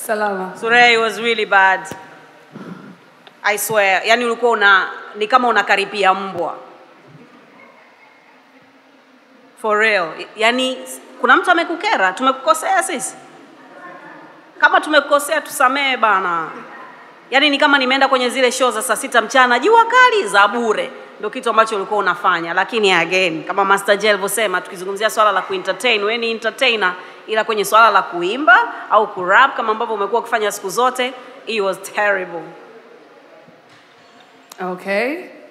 Salama. Surey was really bad. I swear. Yani ulikuwa una ni kama unakaripia mbwa. For real. Yani kuna mtu amekukera, tumekukosea sisi. Kama tumekukosea tusamee bana. Yaani ni kama nimeenda kwenye zile show za saa sita mchana, jua kali za bure, ndio kitu ambacho ulikuwa unafanya. Lakini again, kama Master J alivyosema, tukizungumzia swala la kuentertain, wewe ni entertainer, ila kwenye swala la kuimba au kurap kama ambavyo umekuwa ukifanya siku zote, it was terrible. Okay.